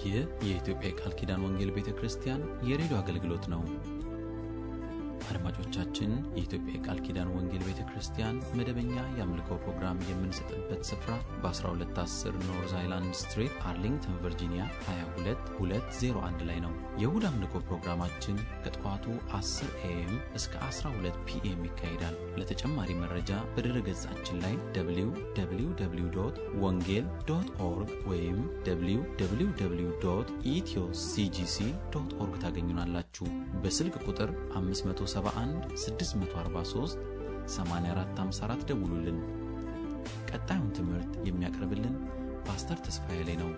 ይህ የኢትዮጵያ የቃል ኪዳን ወንጌል ቤተ ክርስቲያን የሬዲዮ አገልግሎት ነው። አድማጮቻችን፣ የኢትዮጵያ የቃል ኪዳን ወንጌል ቤተ ክርስቲያን መደበኛ የአምልኮ ፕሮግራም የምንሰጥበት ስፍራ በ1210 ኖርዝ አይላንድ ስትሪት አርሊንግተን ቨርጂኒያ 22201 ላይ ነው። የእሁድ አምልኮ ፕሮግራማችን ከጠዋቱ 10 ኤኤም እስከ 12 ፒኤም ይካሄዳል። ለተጨማሪ መረጃ በድረ ገጻችን ላይ www ወንጌል ዶት ኦርግ ወይም www ኢትዮ ሲጂሲ ዶት ኦርግ ታገኙናላችሁ። በስልክ ቁጥር 571 643 8454 ደውሉልን። ቀጣዩን ትምህርት የሚያቀርብልን ፓስተር ተስፋዬ ላይ ነው።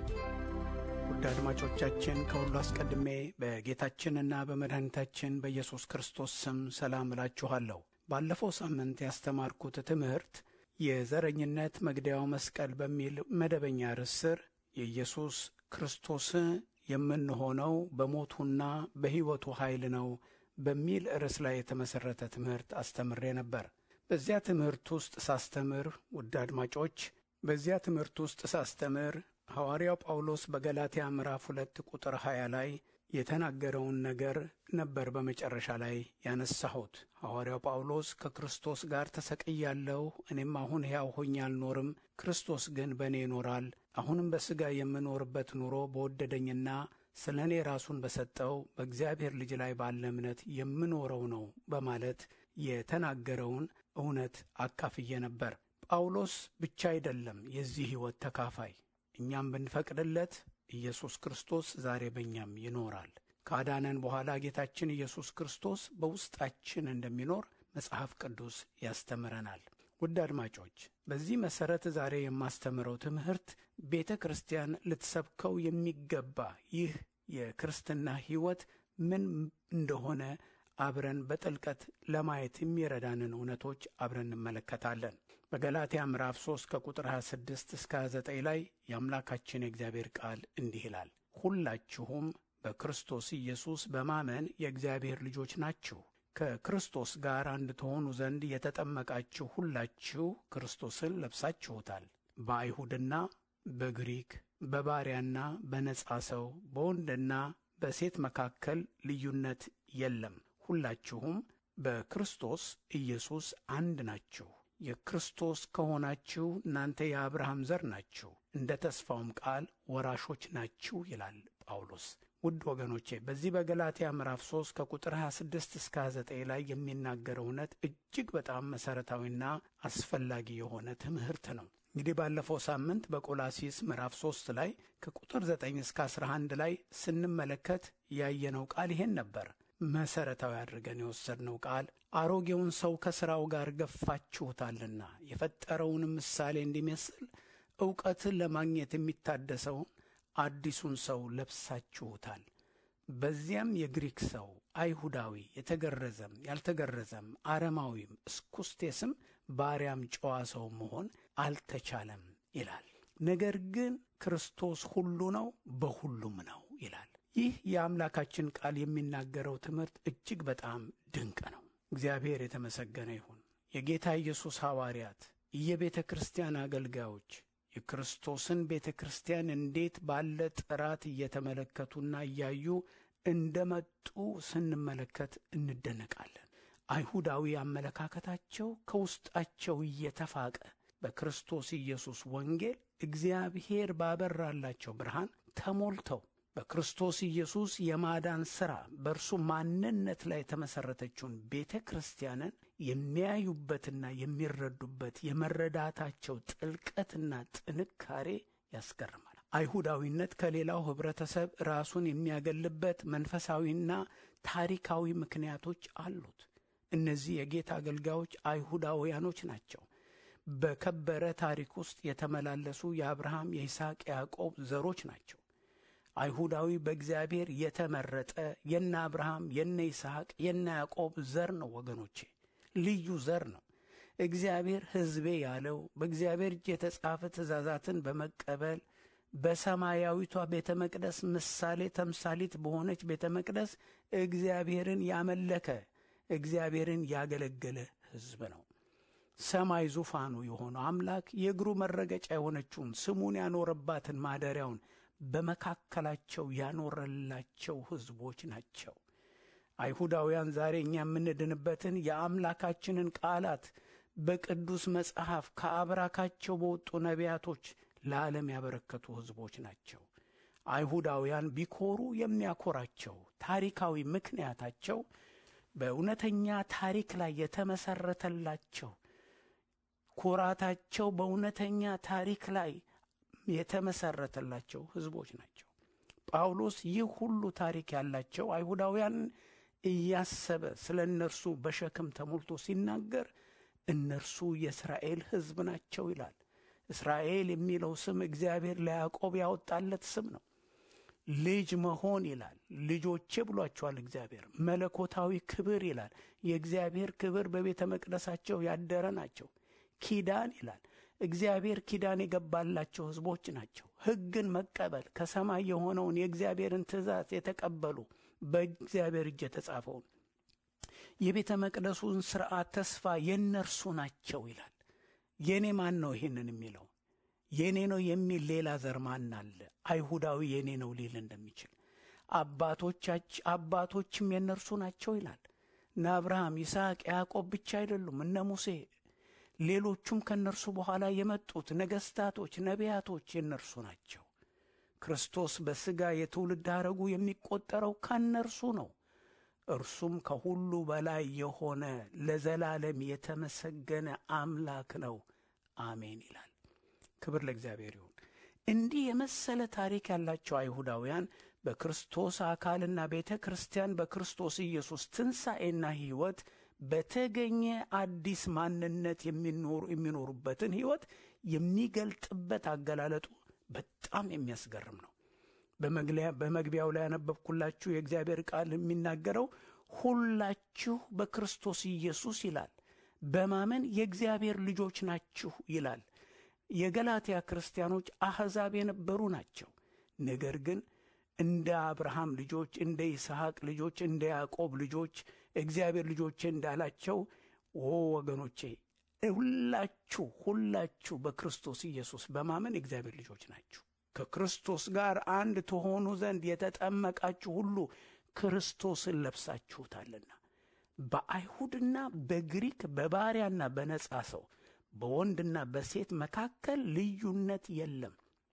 ውድ አድማጮቻችን ከሁሉ አስቀድሜ በጌታችንና በመድኃኒታችን በኢየሱስ ክርስቶስ ስም ሰላም እላችኋለሁ። ባለፈው ሳምንት ያስተማርኩት ትምህርት የዘረኝነት መግደያው መስቀል በሚል መደበኛ ርዕስ ስር የኢየሱስ ክርስቶስ የምንሆነው በሞቱና በሕይወቱ ኃይል ነው በሚል ርዕስ ላይ የተመሠረተ ትምህርት አስተምሬ ነበር። በዚያ ትምህርት ውስጥ ሳስተምር ውድ አድማጮች በዚያ ትምህርት ውስጥ ሳስተምር ሐዋርያው ጳውሎስ በገላትያ ምዕራፍ ሁለት ቁጥር 20 ላይ የተናገረውን ነገር ነበር በመጨረሻ ላይ ያነሳሁት። ሐዋርያው ጳውሎስ ከክርስቶስ ጋር ተሰቅያለሁ፣ እኔም አሁን ሕያው ሆኜ አልኖርም፣ ክርስቶስ ግን በእኔ ይኖራል። አሁንም በሥጋ የምኖርበት ኑሮ በወደደኝና ስለ እኔ ራሱን በሰጠው በእግዚአብሔር ልጅ ላይ ባለ እምነት የምኖረው ነው በማለት የተናገረውን እውነት አካፍዬ ነበር። ጳውሎስ ብቻ አይደለም የዚህ ሕይወት ተካፋይ እኛም ብንፈቅድለት ኢየሱስ ክርስቶስ ዛሬ በእኛም ይኖራል። ካዳነን በኋላ ጌታችን ኢየሱስ ክርስቶስ በውስጣችን እንደሚኖር መጽሐፍ ቅዱስ ያስተምረናል። ውድ አድማጮች፣ በዚህ መሠረት ዛሬ የማስተምረው ትምህርት ቤተ ክርስቲያን ልትሰብከው የሚገባ ይህ የክርስትና ሕይወት ምን እንደሆነ አብረን በጥልቀት ለማየት የሚረዳንን እውነቶች አብረን እንመለከታለን። በገላትያ ምዕራፍ 3 ከቁጥር 26 እስከ 29 ላይ የአምላካችን የእግዚአብሔር ቃል እንዲህ ይላል፣ ሁላችሁም በክርስቶስ ኢየሱስ በማመን የእግዚአብሔር ልጆች ናችሁ። ከክርስቶስ ጋር አንድ ትሆኑ ዘንድ የተጠመቃችሁ ሁላችሁ ክርስቶስን ለብሳችሁታል። በአይሁድና በግሪክ በባሪያና በነጻ ሰው በወንድና በሴት መካከል ልዩነት የለም። ሁላችሁም በክርስቶስ ኢየሱስ አንድ ናችሁ። የክርስቶስ ከሆናችሁ እናንተ የአብርሃም ዘር ናችሁ፣ እንደ ተስፋውም ቃል ወራሾች ናችሁ ይላል ጳውሎስ። ውድ ወገኖቼ በዚህ በገላትያ ምዕራፍ 3 ከቁጥር 26 እስከ 29 ላይ የሚናገረው እውነት እጅግ በጣም መሠረታዊና አስፈላጊ የሆነ ትምህርት ነው። እንግዲህ ባለፈው ሳምንት በቆላሲስ ምዕራፍ 3 ላይ ከቁጥር 9 እስከ 11 ላይ ስንመለከት ያየነው ቃል ይሄን ነበር። መሠረታዊ አድርገን የወሰድነው ቃል አሮጌውን ሰው ከሥራው ጋር ገፋችሁታልና የፈጠረውንም ምሳሌ እንዲመስል ዕውቀትን ለማግኘት የሚታደሰውን አዲሱን ሰው ለብሳችሁታል። በዚያም የግሪክ ሰው፣ አይሁዳዊ፣ የተገረዘም ያልተገረዘም፣ አረማዊም፣ እስኩስቴስም፣ ባሪያም ጨዋ ሰው መሆን አልተቻለም ይላል። ነገር ግን ክርስቶስ ሁሉ ነው፣ በሁሉም ነው ይላል። ይህ የአምላካችን ቃል የሚናገረው ትምህርት እጅግ በጣም ድንቅ ነው። እግዚአብሔር የተመሰገነ ይሁን። የጌታ ኢየሱስ ሐዋርያት፣ የቤተ ክርስቲያን አገልጋዮች የክርስቶስን ቤተ ክርስቲያን እንዴት ባለ ጥራት እየተመለከቱና እያዩ እንደመጡ ስንመለከት እንደነቃለን። አይሁዳዊ አመለካከታቸው ከውስጣቸው እየተፋቀ በክርስቶስ ኢየሱስ ወንጌል እግዚአብሔር ባበራላቸው ብርሃን ተሞልተው በክርስቶስ ኢየሱስ የማዳን ሥራ በእርሱ ማንነት ላይ የተመሠረተችውን ቤተ ክርስቲያንን የሚያዩበትና የሚረዱበት የመረዳታቸው ጥልቀትና ጥንካሬ ያስገርማል። አይሁዳዊነት ከሌላው ኅብረተሰብ ራሱን የሚያገልበት መንፈሳዊና ታሪካዊ ምክንያቶች አሉት። እነዚህ የጌታ አገልጋዮች አይሁዳውያኖች ናቸው። በከበረ ታሪክ ውስጥ የተመላለሱ የአብርሃም፣ የይስሐቅ፣ የያዕቆብ ዘሮች ናቸው። አይሁዳዊ በእግዚአብሔር የተመረጠ የነ አብርሃም የነ ይስሐቅ የነ ያዕቆብ ዘር ነው። ወገኖቼ ልዩ ዘር ነው። እግዚአብሔር ሕዝቤ ያለው በእግዚአብሔር እጅ የተጻፈ ትእዛዛትን በመቀበል በሰማያዊቷ ቤተ መቅደስ ምሳሌ ተምሳሊት በሆነች ቤተ መቅደስ እግዚአብሔርን ያመለከ እግዚአብሔርን ያገለገለ ሕዝብ ነው። ሰማይ ዙፋኑ የሆነው አምላክ የእግሩ መረገጫ የሆነችውን ስሙን ያኖረባትን ማደሪያውን በመካከላቸው ያኖረላቸው ሕዝቦች ናቸው። አይሁዳውያን ዛሬ እኛ የምንድንበትን የአምላካችንን ቃላት በቅዱስ መጽሐፍ ከአብራካቸው በወጡ ነቢያቶች ለዓለም ያበረከቱ ሕዝቦች ናቸው። አይሁዳውያን ቢኮሩ የሚያኮራቸው ታሪካዊ ምክንያታቸው በእውነተኛ ታሪክ ላይ የተመሰረተላቸው ኩራታቸው በእውነተኛ ታሪክ ላይ የተመሰረተላቸው ሕዝቦች ናቸው። ጳውሎስ ይህ ሁሉ ታሪክ ያላቸው አይሁዳውያን እያሰበ ስለ እነርሱ በሸክም ተሞልቶ ሲናገር እነርሱ የእስራኤል ሕዝብ ናቸው ይላል። እስራኤል የሚለው ስም እግዚአብሔር ለያዕቆብ ያወጣለት ስም ነው። ልጅ መሆን ይላል። ልጆቼ ብሏቸዋል እግዚአብሔር። መለኮታዊ ክብር ይላል። የእግዚአብሔር ክብር በቤተ መቅደሳቸው ያደረ ናቸው። ኪዳን ይላል። እግዚአብሔር ኪዳን የገባላቸው ሕዝቦች ናቸው። ሕግን መቀበል ከሰማይ የሆነውን የእግዚአብሔርን ትእዛዝ የተቀበሉ በእግዚአብሔር እጅ የተጻፈውን የቤተ መቅደሱን ሥርዓት ተስፋ የእነርሱ ናቸው ይላል። የእኔ ማን ነው ይህንን የሚለው? የእኔ ነው የሚል ሌላ ዘር ማን አለ? አይሁዳዊ የእኔ ነው ሊል እንደሚችል አባቶቻች አባቶችም የእነርሱ ናቸው ይላል። እነ አብርሃም፣ ይስሐቅ፣ ያዕቆብ ብቻ አይደሉም። እነ ሙሴ፣ ሌሎቹም ከእነርሱ በኋላ የመጡት ነገሥታቶች፣ ነቢያቶች የእነርሱ ናቸው። ክርስቶስ በሥጋ የትውልድ ሐረጉ የሚቆጠረው ከእነርሱ ነው። እርሱም ከሁሉ በላይ የሆነ ለዘላለም የተመሰገነ አምላክ ነው። አሜን ይላል። ክብር ለእግዚአብሔር ይሁን። እንዲህ የመሰለ ታሪክ ያላቸው አይሁዳውያን በክርስቶስ አካልና ቤተ ክርስቲያን በክርስቶስ ኢየሱስ ትንሣኤና ሕይወት በተገኘ አዲስ ማንነት የሚኖሩበትን ሕይወት የሚገልጥበት አገላለጡ በጣም የሚያስገርም ነው። በመግቢያው ላይ ያነበብኩላችሁ የእግዚአብሔር ቃል የሚናገረው ሁላችሁ በክርስቶስ ኢየሱስ ይላል፣ በማመን የእግዚአብሔር ልጆች ናችሁ ይላል። የገላትያ ክርስቲያኖች አሕዛብ የነበሩ ናቸው። ነገር ግን እንደ አብርሃም ልጆች፣ እንደ ይስሐቅ ልጆች፣ እንደ ያዕቆብ ልጆች እግዚአብሔር ልጆቼ እንዳላቸው ኦ ወገኖቼ ሁላችሁ ሁላችሁ በክርስቶስ ኢየሱስ በማመን የእግዚአብሔር ልጆች ናችሁ። ከክርስቶስ ጋር አንድ ትሆኑ ዘንድ የተጠመቃችሁ ሁሉ ክርስቶስን ለብሳችሁታልና። በአይሁድና በግሪክ በባሪያና በነጻ ሰው በወንድና በሴት መካከል ልዩነት የለም።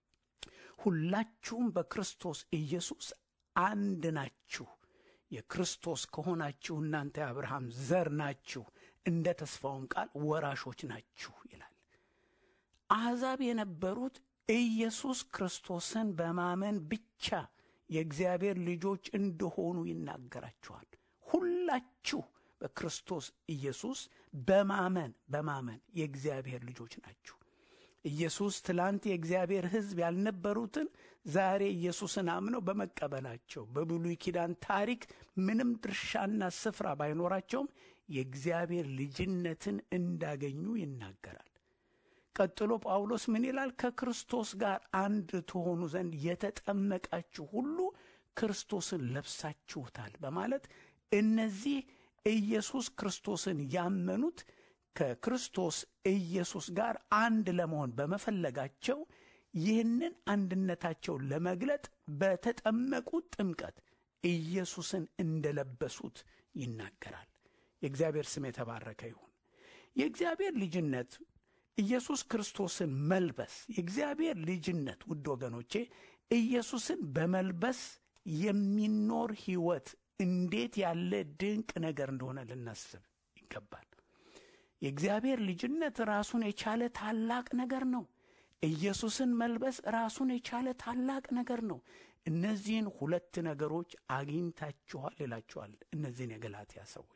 ሁላችሁም በክርስቶስ ኢየሱስ አንድ ናችሁ። የክርስቶስ ከሆናችሁ እናንተ የአብርሃም ዘር ናችሁ፣ እንደ ተስፋውም ቃል ወራሾች ናችሁ ይላል። አሕዛብ የነበሩት ኢየሱስ ክርስቶስን በማመን ብቻ የእግዚአብሔር ልጆች እንደሆኑ ይናገራችኋል። ሁላችሁ በክርስቶስ ኢየሱስ በማመን በማመን የእግዚአብሔር ልጆች ናችሁ። ኢየሱስ ትላንት የእግዚአብሔር ሕዝብ ያልነበሩትን ዛሬ ኢየሱስን አምነው በመቀበላቸው በብሉይ ኪዳን ታሪክ ምንም ድርሻና ስፍራ ባይኖራቸውም የእግዚአብሔር ልጅነትን እንዳገኙ ይናገራል። ቀጥሎ ጳውሎስ ምን ይላል? ከክርስቶስ ጋር አንድ ትሆኑ ዘንድ የተጠመቃችሁ ሁሉ ክርስቶስን ለብሳችሁታል በማለት እነዚህ ኢየሱስ ክርስቶስን ያመኑት ከክርስቶስ ኢየሱስ ጋር አንድ ለመሆን በመፈለጋቸው ይህንን አንድነታቸውን ለመግለጥ በተጠመቁት ጥምቀት ኢየሱስን እንደለበሱት ይናገራል። የእግዚአብሔር ስም የተባረከ ይሁን። የእግዚአብሔር ልጅነት ኢየሱስ ክርስቶስን መልበስ የእግዚአብሔር ልጅነት ውድ ወገኖቼ ኢየሱስን በመልበስ የሚኖር ሕይወት እንዴት ያለ ድንቅ ነገር እንደሆነ ልናስብ ይገባል። የእግዚአብሔር ልጅነት ራሱን የቻለ ታላቅ ነገር ነው። ኢየሱስን መልበስ ራሱን የቻለ ታላቅ ነገር ነው። እነዚህን ሁለት ነገሮች አግኝታችኋል ይላችኋል እነዚህን የገላትያ ሰዎች።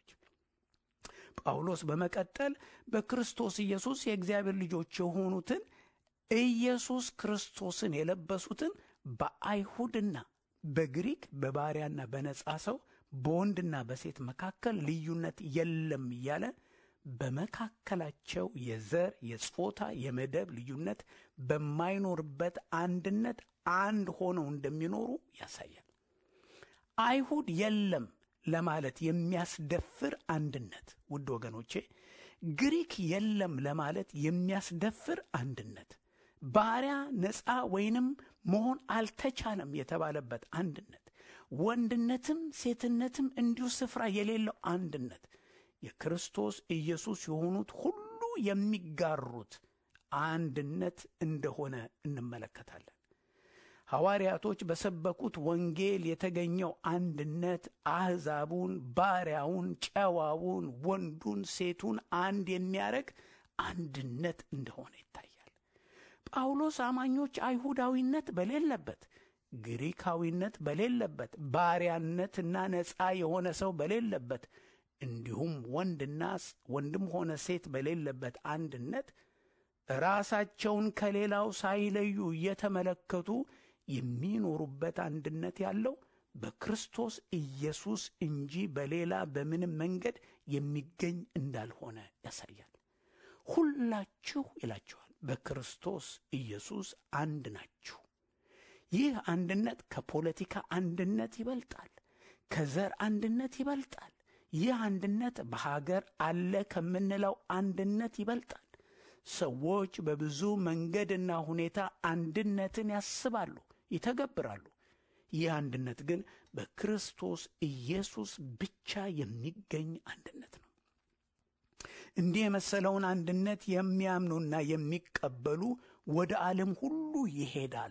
ጳውሎስ በመቀጠል በክርስቶስ ኢየሱስ የእግዚአብሔር ልጆች የሆኑትን ኢየሱስ ክርስቶስን የለበሱትን በአይሁድና በግሪክ በባሪያና በነጻ ሰው በወንድና በሴት መካከል ልዩነት የለም እያለ በመካከላቸው የዘር፣ የጾታ፣ የመደብ ልዩነት በማይኖርበት አንድነት አንድ ሆነው እንደሚኖሩ ያሳያል። አይሁድ የለም ለማለት የሚያስደፍር አንድነት፣ ውድ ወገኖቼ፣ ግሪክ የለም ለማለት የሚያስደፍር አንድነት፣ ባሪያ ነፃ ወይንም መሆን አልተቻለም የተባለበት አንድነት፣ ወንድነትም ሴትነትም እንዲሁ ስፍራ የሌለው አንድነት የክርስቶስ ኢየሱስ የሆኑት ሁሉ የሚጋሩት አንድነት እንደሆነ እንመለከታለን። ሐዋርያቶች በሰበኩት ወንጌል የተገኘው አንድነት አሕዛቡን፣ ባሪያውን፣ ጨዋውን፣ ወንዱን፣ ሴቱን አንድ የሚያደርግ አንድነት እንደሆነ ይታያል። ጳውሎስ አማኞች አይሁዳዊነት በሌለበት፣ ግሪካዊነት በሌለበት፣ ባሪያነትና ነፃ የሆነ ሰው በሌለበት እንዲሁም ወንድና ወንድም ሆነ ሴት በሌለበት አንድነት ራሳቸውን ከሌላው ሳይለዩ እየተመለከቱ የሚኖሩበት አንድነት ያለው በክርስቶስ ኢየሱስ እንጂ በሌላ በምንም መንገድ የሚገኝ እንዳልሆነ ያሳያል። ሁላችሁ ይላቸዋል፣ በክርስቶስ ኢየሱስ አንድ ናችሁ። ይህ አንድነት ከፖለቲካ አንድነት ይበልጣል፣ ከዘር አንድነት ይበልጣል። ይህ አንድነት በሀገር አለ ከምንለው አንድነት ይበልጣል። ሰዎች በብዙ መንገድና ሁኔታ አንድነትን ያስባሉ፣ ይተገብራሉ። ይህ አንድነት ግን በክርስቶስ ኢየሱስ ብቻ የሚገኝ አንድነት ነው። እንዲህ የመሰለውን አንድነት የሚያምኑና የሚቀበሉ ወደ ዓለም ሁሉ ይሄዳሉ።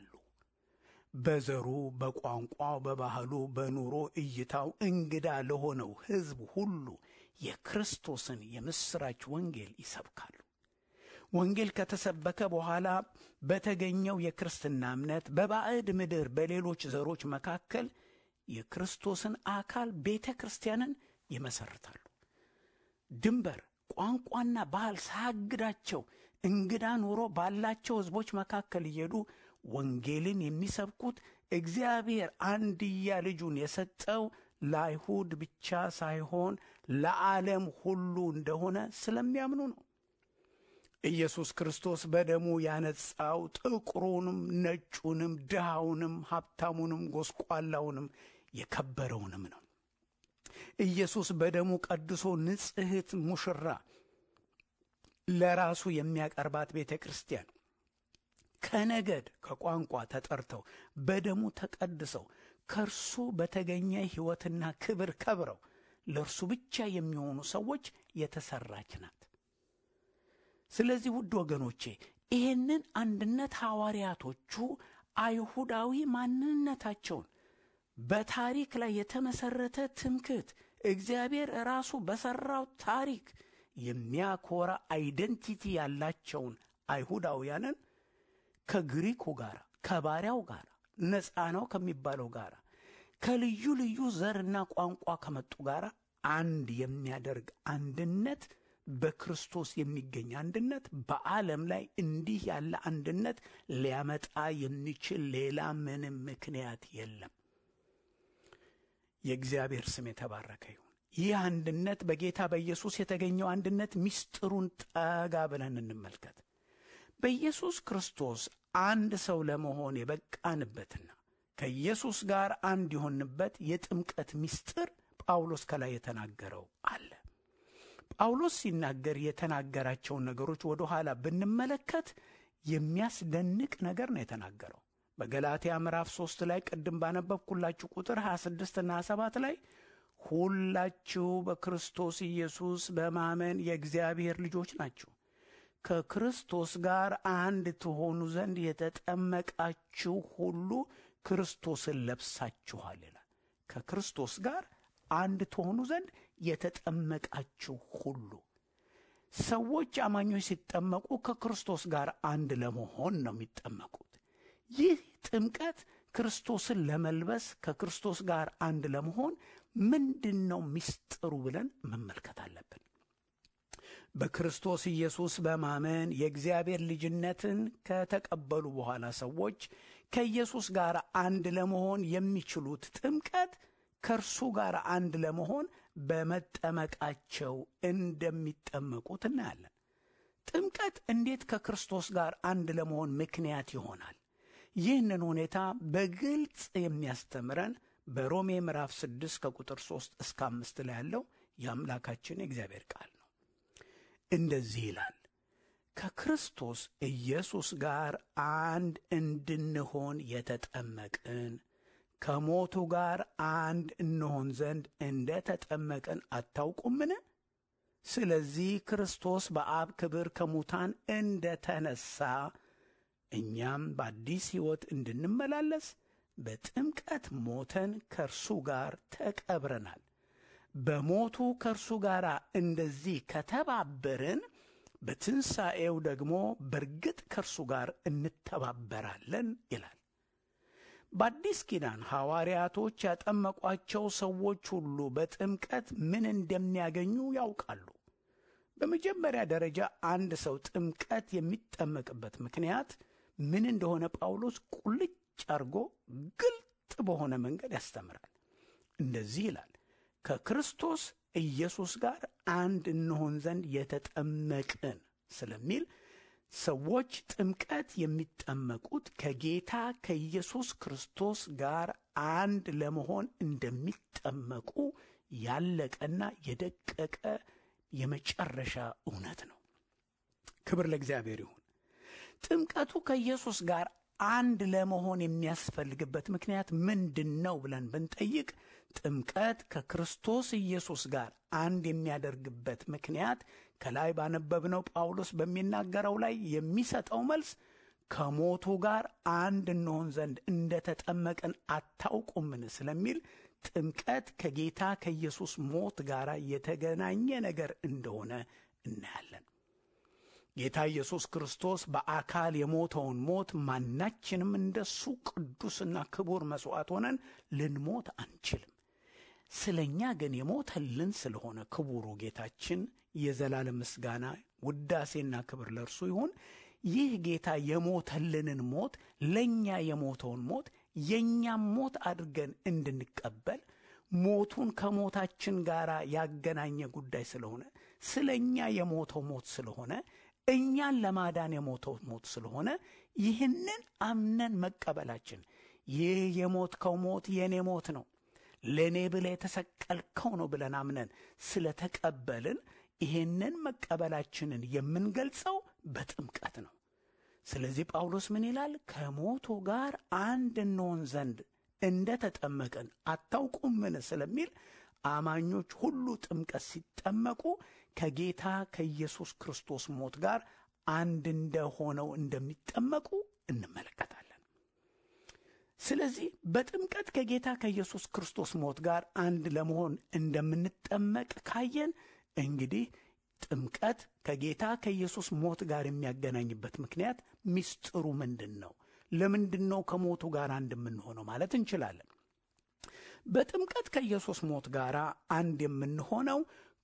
በዘሩ፣ በቋንቋው፣ በባህሉ፣ በኑሮ እይታው እንግዳ ለሆነው ሕዝብ ሁሉ የክርስቶስን የምሥራች ወንጌል ይሰብካሉ። ወንጌል ከተሰበከ በኋላ በተገኘው የክርስትና እምነት በባዕድ ምድር በሌሎች ዘሮች መካከል የክርስቶስን አካል ቤተ ክርስቲያንን ይመሰርታሉ። ድንበር፣ ቋንቋና ባህል ሳያግዳቸው እንግዳ ኑሮ ባላቸው ሕዝቦች መካከል እየሄዱ ወንጌልን የሚሰብኩት እግዚአብሔር አንድያ ልጁን የሰጠው ለአይሁድ ብቻ ሳይሆን ለዓለም ሁሉ እንደሆነ ስለሚያምኑ ነው። ኢየሱስ ክርስቶስ በደሙ ያነጻው ጥቁሩንም፣ ነጩንም፣ ድሃውንም፣ ሀብታሙንም፣ ጎስቋላውንም የከበረውንም ነው። ኢየሱስ በደሙ ቀድሶ ንጽሕት ሙሽራ ለራሱ የሚያቀርባት ቤተ ክርስቲያን ከነገድ ከቋንቋ ተጠርተው በደሙ ተቀድሰው ከእርሱ በተገኘ ሕይወትና ክብር ከብረው ለእርሱ ብቻ የሚሆኑ ሰዎች የተሠራች ናት። ስለዚህ ውድ ወገኖቼ ይህንን አንድነት ሐዋርያቶቹ አይሁዳዊ ማንነታቸውን በታሪክ ላይ የተመሠረተ ትምክህት እግዚአብሔር ራሱ በሠራው ታሪክ የሚያኮራ አይደንቲቲ ያላቸውን አይሁዳውያንን ከግሪኩ ጋር ከባሪያው ጋር ነፃ ነው ከሚባለው ጋር ከልዩ ልዩ ዘርና ቋንቋ ከመጡ ጋር አንድ የሚያደርግ አንድነት በክርስቶስ የሚገኝ አንድነት በዓለም ላይ እንዲህ ያለ አንድነት ሊያመጣ የሚችል ሌላ ምንም ምክንያት የለም። የእግዚአብሔር ስም የተባረከ ይሁን። ይህ አንድነት በጌታ በኢየሱስ የተገኘው አንድነት ምስጢሩን ጠጋ ብለን እንመልከት። በኢየሱስ ክርስቶስ አንድ ሰው ለመሆን የበቃንበትና ከኢየሱስ ጋር አንድ የሆንበት የጥምቀት ምስጢር ጳውሎስ ከላይ የተናገረው አለ። ጳውሎስ ሲናገር የተናገራቸውን ነገሮች ወደ ኋላ ብንመለከት የሚያስደንቅ ነገር ነው የተናገረው። በገላትያ ምዕራፍ ሦስት ላይ ቅድም ባነበብኩላችሁ ቁጥር 26 እና 27 ላይ ሁላችሁ በክርስቶስ ኢየሱስ በማመን የእግዚአብሔር ልጆች ናችሁ ከክርስቶስ ጋር አንድ ትሆኑ ዘንድ የተጠመቃችሁ ሁሉ ክርስቶስን ለብሳችኋል ይላል። ከክርስቶስ ጋር አንድ ትሆኑ ዘንድ የተጠመቃችሁ ሁሉ። ሰዎች አማኞች ሲጠመቁ ከክርስቶስ ጋር አንድ ለመሆን ነው የሚጠመቁት። ይህ ጥምቀት ክርስቶስን ለመልበስ ከክርስቶስ ጋር አንድ ለመሆን ምንድን ነው ምስጢሩ ብለን መመልከት አለብን። በክርስቶስ ኢየሱስ በማመን የእግዚአብሔር ልጅነትን ከተቀበሉ በኋላ ሰዎች ከኢየሱስ ጋር አንድ ለመሆን የሚችሉት ጥምቀት ከእርሱ ጋር አንድ ለመሆን በመጠመቃቸው እንደሚጠመቁት እናያለን። ጥምቀት እንዴት ከክርስቶስ ጋር አንድ ለመሆን ምክንያት ይሆናል? ይህንን ሁኔታ በግልጽ የሚያስተምረን በሮሜ ምዕራፍ 6 ከቁጥር 3 እስከ 5 ላይ ያለው የአምላካችን የእግዚአብሔር ቃል ነው። እንደዚህ ይላል፣ ከክርስቶስ ኢየሱስ ጋር አንድ እንድንሆን የተጠመቅን ከሞቱ ጋር አንድ እንሆን ዘንድ እንደ ተጠመቅን አታውቁምን? ስለዚህ ክርስቶስ በአብ ክብር ከሙታን እንደ ተነሣ እኛም በአዲስ ሕይወት እንድንመላለስ በጥምቀት ሞተን ከእርሱ ጋር ተቀብረናል። በሞቱ ከእርሱ ጋር እንደዚህ ከተባበርን በትንሣኤው ደግሞ በርግጥ ከእርሱ ጋር እንተባበራለን ይላል። በአዲስ ኪዳን ሐዋርያቶች ያጠመቋቸው ሰዎች ሁሉ በጥምቀት ምን እንደሚያገኙ ያውቃሉ። በመጀመሪያ ደረጃ አንድ ሰው ጥምቀት የሚጠመቅበት ምክንያት ምን እንደሆነ ጳውሎስ ቁልጭ አድርጎ ግልጥ በሆነ መንገድ ያስተምራል። እንደዚህ ይላል፣ ከክርስቶስ ኢየሱስ ጋር አንድ እንሆን ዘንድ የተጠመቅን ስለሚል ሰዎች ጥምቀት የሚጠመቁት ከጌታ ከኢየሱስ ክርስቶስ ጋር አንድ ለመሆን እንደሚጠመቁ ያለቀና የደቀቀ የመጨረሻ እውነት ነው። ክብር ለእግዚአብሔር ይሁን። ጥምቀቱ ከኢየሱስ ጋር አንድ ለመሆን የሚያስፈልግበት ምክንያት ምንድን ነው ብለን ብንጠይቅ ጥምቀት ከክርስቶስ ኢየሱስ ጋር አንድ የሚያደርግበት ምክንያት ከላይ ባነበብነው ጳውሎስ በሚናገረው ላይ የሚሰጠው መልስ ከሞቱ ጋር አንድ እንሆን ዘንድ እንደ ተጠመቅን አታውቁምን ስለሚል ጥምቀት ከጌታ ከኢየሱስ ሞት ጋር የተገናኘ ነገር እንደሆነ እናያለን። ጌታ ኢየሱስ ክርስቶስ በአካል የሞተውን ሞት ማናችንም እንደሱ ቅዱስና ክቡር መሥዋዕት ሆነን ልንሞት አንችልም። ስለ እኛ ግን የሞተልን ስለሆነ ክቡሩ ጌታችን የዘላለም ምስጋና ውዳሴና ክብር ለእርሱ ይሁን። ይህ ጌታ የሞተልንን ሞት ለእኛ የሞተውን ሞት የእኛም ሞት አድርገን እንድንቀበል ሞቱን ከሞታችን ጋር ያገናኘ ጉዳይ ስለሆነ ስለ እኛ የሞተው ሞት ስለሆነ እኛን ለማዳን የሞተው ሞት ስለሆነ ይህንን አምነን መቀበላችን ይህ የሞትከው ሞት የእኔ ሞት ነው፣ ለእኔ ብለህ የተሰቀልከው ነው ብለን አምነን ስለተቀበልን ይህንን መቀበላችንን የምንገልጸው በጥምቀት ነው። ስለዚህ ጳውሎስ ምን ይላል? ከሞቱ ጋር አንድ እንሆን ዘንድ እንደ ተጠመቅን አታውቁምን ስለሚል አማኞች ሁሉ ጥምቀት ሲጠመቁ ከጌታ ከኢየሱስ ክርስቶስ ሞት ጋር አንድ እንደሆነው እንደሚጠመቁ እንመለከታለን። ስለዚህ በጥምቀት ከጌታ ከኢየሱስ ክርስቶስ ሞት ጋር አንድ ለመሆን እንደምንጠመቅ ካየን እንግዲህ ጥምቀት ከጌታ ከኢየሱስ ሞት ጋር የሚያገናኝበት ምክንያት ሚስጥሩ ምንድን ነው? ለምንድን ነው ከሞቱ ጋር አንድ የምንሆነው ማለት እንችላለን። በጥምቀት ከኢየሱስ ሞት ጋር አንድ የምንሆነው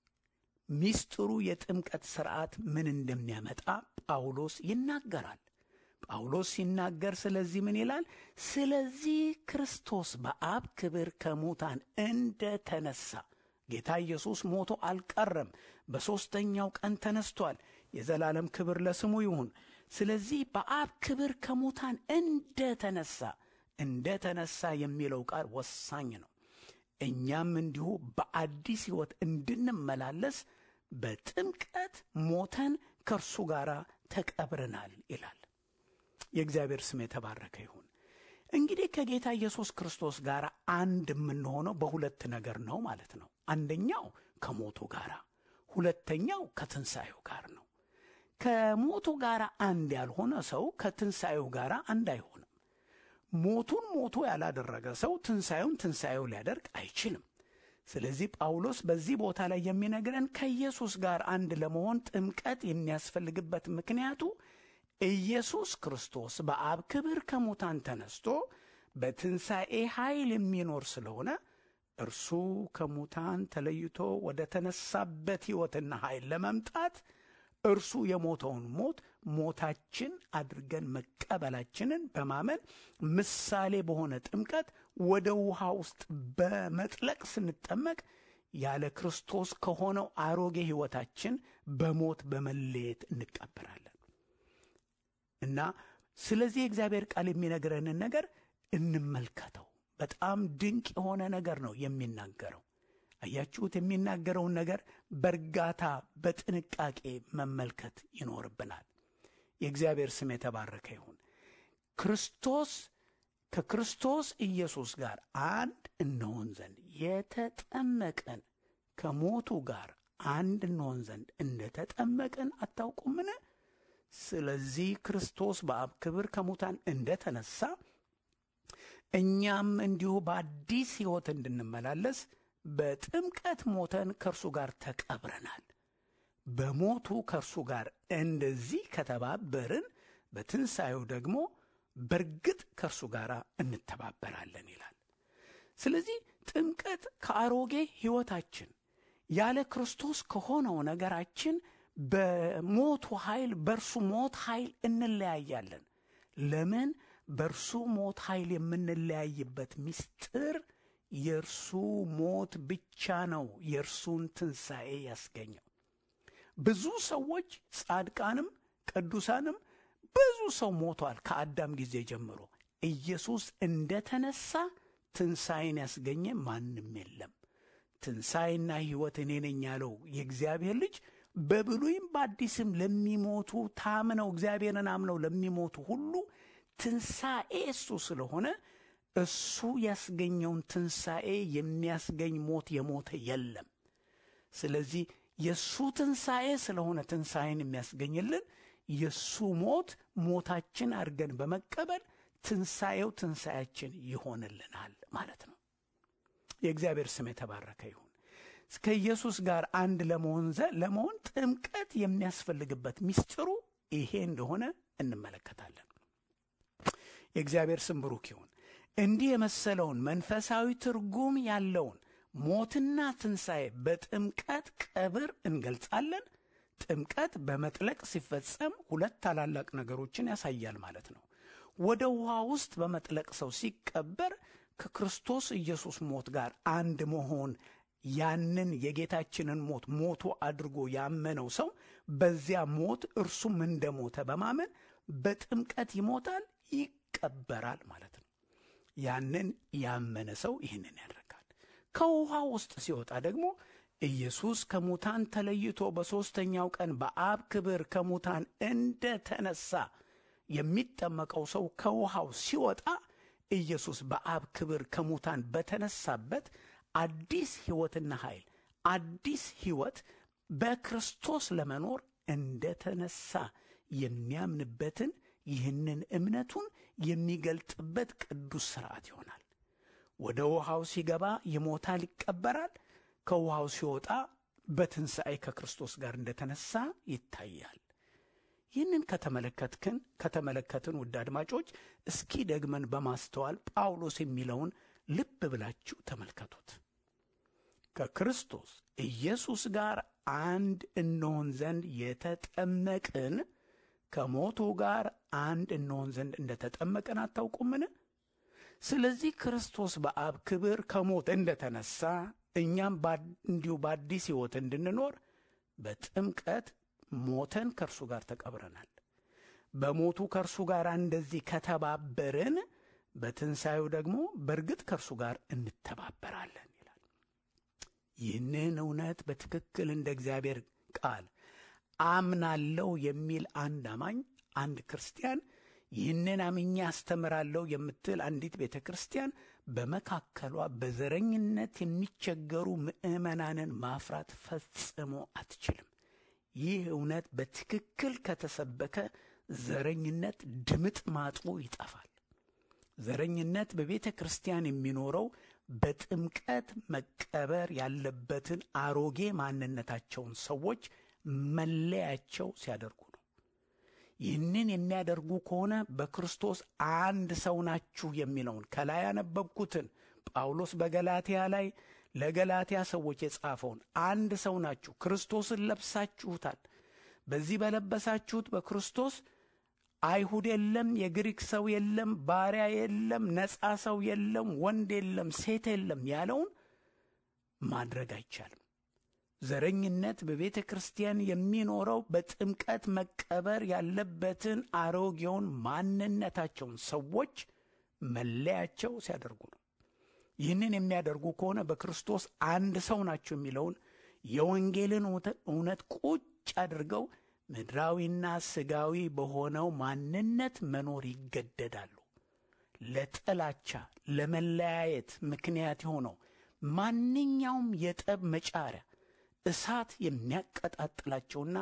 ሚስጥሩ የጥምቀት ሥርዓት ምን እንደሚያመጣ ጳውሎስ ይናገራል። ጳውሎስ ሲናገር ስለዚህ ምን ይላል? ስለዚህ ክርስቶስ በአብ ክብር ከሙታን እንደ ተነሳ ጌታ ኢየሱስ ሞቶ አልቀረም፣ በሦስተኛው ቀን ተነስቷል። የዘላለም ክብር ለስሙ ይሁን። ስለዚህ በአብ ክብር ከሙታን እንደ ተነሳ እንደ ተነሳ የሚለው ቃል ወሳኝ ነው። እኛም እንዲሁ በአዲስ ሕይወት እንድንመላለስ በጥምቀት ሞተን ከእርሱ ጋር ተቀብረናል ይላል። የእግዚአብሔር ስም የተባረከ ይሁን። እንግዲህ ከጌታ ኢየሱስ ክርስቶስ ጋር አንድ የምንሆነው በሁለት ነገር ነው ማለት ነው። አንደኛው ከሞቱ ጋር፣ ሁለተኛው ከትንሣኤው ጋር ነው። ከሞቱ ጋር አንድ ያልሆነ ሰው ከትንሣኤው ጋር አንድ አይሆንም። ሞቱን ሞቶ ያላደረገ ሰው ትንሣኤውን ትንሣኤው ሊያደርግ አይችልም። ስለዚህ ጳውሎስ በዚህ ቦታ ላይ የሚነግረን ከኢየሱስ ጋር አንድ ለመሆን ጥምቀት የሚያስፈልግበት ምክንያቱ ኢየሱስ ክርስቶስ በአብ ክብር ከሙታን ተነስቶ በትንሣኤ ኃይል የሚኖር ስለሆነ እርሱ ከሙታን ተለይቶ ወደ ተነሳበት ሕይወትና ኃይል ለመምጣት እርሱ የሞተውን ሞት ሞታችን አድርገን መቀበላችንን በማመን ምሳሌ በሆነ ጥምቀት ወደ ውሃ ውስጥ በመጥለቅ ስንጠመቅ ያለ ክርስቶስ ከሆነው አሮጌ ሕይወታችን በሞት በመለየት እንቀበራለን እና ስለዚህ የእግዚአብሔር ቃል የሚነግረንን ነገር እንመልከተው። በጣም ድንቅ የሆነ ነገር ነው የሚናገረው። አያችሁት? የሚናገረውን ነገር በእርጋታ በጥንቃቄ መመልከት ይኖርብናል። የእግዚአብሔር ስም የተባረከ ይሁን። ክርስቶስ ከክርስቶስ ኢየሱስ ጋር አንድ እንሆን ዘንድ የተጠመቅን ከሞቱ ጋር አንድ እንሆን ዘንድ እንደ ተጠመቅን አታውቁምን? ስለዚህ ክርስቶስ በአብ ክብር ከሙታን እንደ ተነሳ እኛም እንዲሁ በአዲስ ሕይወት እንድንመላለስ በጥምቀት ሞተን ከእርሱ ጋር ተቀብረናል። በሞቱ ከእርሱ ጋር እንደዚህ ከተባበርን በትንሣኤው ደግሞ በእርግጥ ከእርሱ ጋር እንተባበራለን ይላል። ስለዚህ ጥምቀት ከአሮጌ ሕይወታችን ያለ ክርስቶስ ከሆነው ነገራችን በሞቱ ኃይል በእርሱ ሞት ኃይል እንለያያለን። ለምን? በእርሱ ሞት ኃይል የምንለያይበት ምስጢር የእርሱ ሞት ብቻ ነው የእርሱን ትንሣኤ ያስገኘው። ብዙ ሰዎች ጻድቃንም ቅዱሳንም ብዙ ሰው ሞቷል። ከአዳም ጊዜ ጀምሮ ኢየሱስ እንደ ተነሳ ትንሣኤን ያስገኘ ማንም የለም። ትንሣኤና ሕይወት እኔ ነኝ ያለው የእግዚአብሔር ልጅ በብሉይም በአዲስም ለሚሞቱ ታምነው እግዚአብሔርን አምነው ለሚሞቱ ሁሉ ትንሣኤ እሱ ስለሆነ እሱ ያስገኘውን ትንሣኤ የሚያስገኝ ሞት የሞተ የለም። ስለዚህ የእሱ ትንሣኤ ስለሆነ ትንሣኤን የሚያስገኝልን የእሱ ሞት ሞታችን አድርገን በመቀበል ትንሣኤው ትንሣኤያችን ይሆንልናል ማለት ነው። የእግዚአብሔር ስም የተባረከ ይሁን። ከኢየሱስ ጋር አንድ ለመሆን ለመሆን ጥምቀት የሚያስፈልግበት ምስጢሩ ይሄ እንደሆነ እንመለከታለን። የእግዚአብሔር ስም ብሩክ ይሁን። እንዲህ የመሰለውን መንፈሳዊ ትርጉም ያለውን ሞትና ትንሣኤ በጥምቀት ቀብር እንገልጻለን። ጥምቀት በመጥለቅ ሲፈጸም ሁለት ታላላቅ ነገሮችን ያሳያል ማለት ነው። ወደ ውሃ ውስጥ በመጥለቅ ሰው ሲቀበር ከክርስቶስ ኢየሱስ ሞት ጋር አንድ መሆን ያንን የጌታችንን ሞት ሞቱ አድርጎ ያመነው ሰው በዚያ ሞት እርሱም እንደ ሞተ በማመን በጥምቀት ይሞታል፣ ይቀበራል ማለት ነው። ያንን ያመነ ሰው ይህንን ያደርጋል። ከውሃ ውስጥ ሲወጣ ደግሞ ኢየሱስ ከሙታን ተለይቶ በሦስተኛው ቀን በአብ ክብር ከሙታን እንደ ተነሳ የሚጠመቀው ሰው ከውሃው ሲወጣ ኢየሱስ በአብ ክብር ከሙታን በተነሳበት አዲስ ሕይወትና ኃይል አዲስ ሕይወት በክርስቶስ ለመኖር እንደ ተነሳ የሚያምንበትን ይህንን እምነቱን የሚገልጥበት ቅዱስ ሥርዓት ይሆናል። ወደ ውሃው ሲገባ ይሞታል፣ ይቀበራል። ከውሃው ሲወጣ በትንሣኤ ከክርስቶስ ጋር እንደተነሳ ይታያል። ይህንን ከተመለከትክን ከተመለከትን ውድ አድማጮች እስኪ ደግመን በማስተዋል ጳውሎስ የሚለውን ልብ ብላችሁ ተመልከቱት። ከክርስቶስ ኢየሱስ ጋር አንድ እንሆን ዘንድ የተጠመቅን ከሞቱ ጋር አንድ እንሆን ዘንድ እንደ ተጠመቅን አታውቁምን? ስለዚህ ክርስቶስ በአብ ክብር ከሞት እንደ ተነሳ እኛም እንዲሁ በአዲስ ሕይወት እንድንኖር በጥምቀት ሞተን ከእርሱ ጋር ተቀብረናል። በሞቱ ከእርሱ ጋር እንደዚህ ከተባበርን በትንሣኤው ደግሞ በእርግጥ ከእርሱ ጋር እንተባበራለን ይላል። ይህንን እውነት በትክክል እንደ እግዚአብሔር ቃል አምናለሁ የሚል አንድ አማኝ አንድ ክርስቲያን ይህንን አምኜ አስተምራለሁ የምትል አንዲት ቤተ ክርስቲያን በመካከሏ በዘረኝነት የሚቸገሩ ምዕመናንን ማፍራት ፈጽሞ አትችልም። ይህ እውነት በትክክል ከተሰበከ ዘረኝነት ድምጥ ማጡ ይጠፋል። ዘረኝነት በቤተ ክርስቲያን የሚኖረው በጥምቀት መቀበር ያለበትን አሮጌ ማንነታቸውን ሰዎች መለያቸው ሲያደርጉ ነው። ይህንን የሚያደርጉ ከሆነ በክርስቶስ አንድ ሰው ናችሁ የሚለውን ከላይ ያነበብኩትን ጳውሎስ በገላትያ ላይ ለገላትያ ሰዎች የጻፈውን አንድ ሰው ናችሁ፣ ክርስቶስን ለብሳችሁታል። በዚህ በለበሳችሁት በክርስቶስ አይሁድ የለም፣ የግሪክ ሰው የለም፣ ባሪያ የለም፣ ነፃ ሰው የለም፣ ወንድ የለም፣ ሴት የለም ያለውን ማድረግ አይቻልም። ዘረኝነት በቤተ ክርስቲያን የሚኖረው በጥምቀት መቀበር ያለበትን አሮጌውን ማንነታቸውን ሰዎች መለያቸው ሲያደርጉ ነው። ይህንን የሚያደርጉ ከሆነ በክርስቶስ አንድ ሰው ናቸው የሚለውን የወንጌልን እውነት ቁጭ አድርገው ምድራዊና ስጋዊ በሆነው ማንነት መኖር ይገደዳሉ። ለጥላቻ ለመለያየት ምክንያት የሆነው ማንኛውም የጠብ መጫሪያ እሳት የሚያቀጣጥላቸውና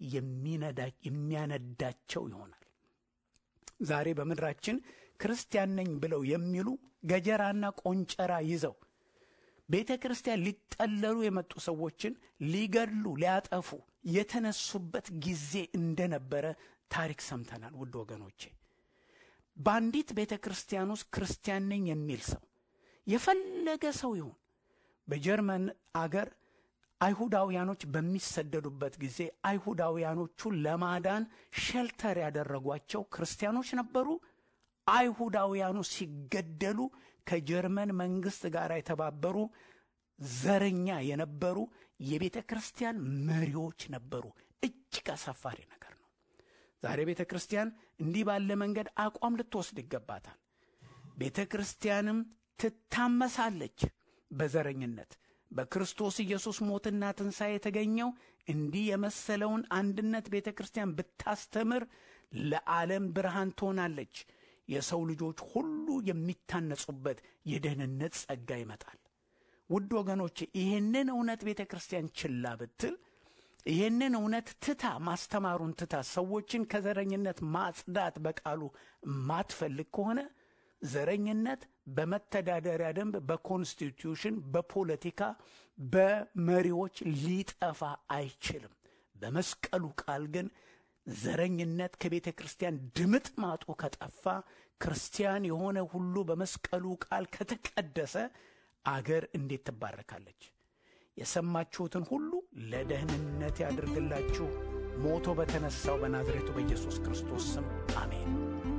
የሚያነዳቸው ይሆናል። ዛሬ በምድራችን ክርስቲያን ነኝ ብለው የሚሉ ገጀራና ቆንጨራ ይዘው ቤተ ክርስቲያን ሊጠለሉ የመጡ ሰዎችን ሊገድሉ ሊያጠፉ የተነሱበት ጊዜ እንደነበረ ታሪክ ሰምተናል። ውድ ወገኖቼ በአንዲት ቤተ ክርስቲያን ውስጥ ክርስቲያን ነኝ የሚል ሰው የፈለገ ሰው ይሁን በጀርመን አገር አይሁዳውያኖች በሚሰደዱበት ጊዜ አይሁዳውያኖቹን ለማዳን ሸልተር ያደረጓቸው ክርስቲያኖች ነበሩ። አይሁዳውያኑ ሲገደሉ ከጀርመን መንግስት ጋር የተባበሩ ዘረኛ የነበሩ የቤተ ክርስቲያን መሪዎች ነበሩ። እጅግ አሳፋሪ ነገር ነው። ዛሬ ቤተ ክርስቲያን እንዲህ ባለ መንገድ አቋም ልትወስድ ይገባታል። ቤተ ክርስቲያንም ትታመሳለች በዘረኝነት በክርስቶስ ኢየሱስ ሞትና ትንሣኤ የተገኘው እንዲህ የመሰለውን አንድነት ቤተ ክርስቲያን ብታስተምር ለዓለም ብርሃን ትሆናለች። የሰው ልጆች ሁሉ የሚታነጹበት የደህንነት ጸጋ ይመጣል። ውድ ወገኖቼ ይህንን እውነት ቤተ ክርስቲያን ችላ ብትል፣ ይህንን እውነት ትታ ማስተማሩን ትታ ሰዎችን ከዘረኝነት ማጽዳት በቃሉ ማትፈልግ ከሆነ ዘረኝነት በመተዳደሪያ ደንብ፣ በኮንስቲትዩሽን፣ በፖለቲካ፣ በመሪዎች ሊጠፋ አይችልም። በመስቀሉ ቃል ግን ዘረኝነት ከቤተ ክርስቲያን ድምጥ ማጡ ከጠፋ ክርስቲያን የሆነ ሁሉ በመስቀሉ ቃል ከተቀደሰ አገር እንዴት ትባረካለች? የሰማችሁትን ሁሉ ለደህንነት ያድርግላችሁ። ሞቶ በተነሳው በናዝሬቱ በኢየሱስ ክርስቶስ ስም አሜን።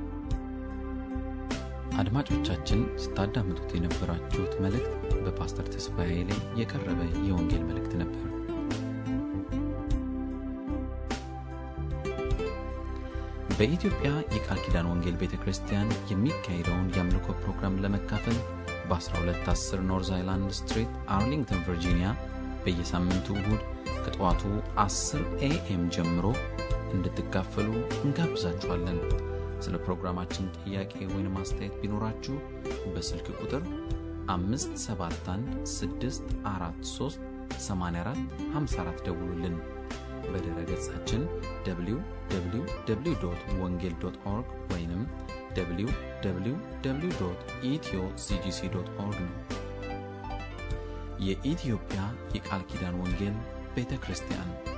አድማጮቻችን ስታዳምጡት የነበራችሁት መልእክት በፓስተር ተስፋዬ ላይ የቀረበ የወንጌል መልእክት ነበር። በኢትዮጵያ የቃል ኪዳን ወንጌል ቤተ ክርስቲያን የሚካሄደውን የአምልኮ ፕሮግራም ለመካፈል በ1210 ኖርዝ አይላንድ ስትሪት አርሊንግተን ቨርጂኒያ በየሳምንቱ እሁድ ከጠዋቱ 10 ኤኤም ጀምሮ እንድትካፈሉ እንጋብዛችኋለን። ስለ ፕሮግራማችን ጥያቄ ወይም አስተያየት ቢኖራችሁ በስልክ ቁጥር 571 ደውሉልን። በድረ ገጻችን www ወንጌል ኦርግ ወይም www ኢትዮ ሲጂሲ ኦርግ ነው። የኢትዮጵያ የቃል ኪዳን ወንጌል ቤተ ክርስቲያን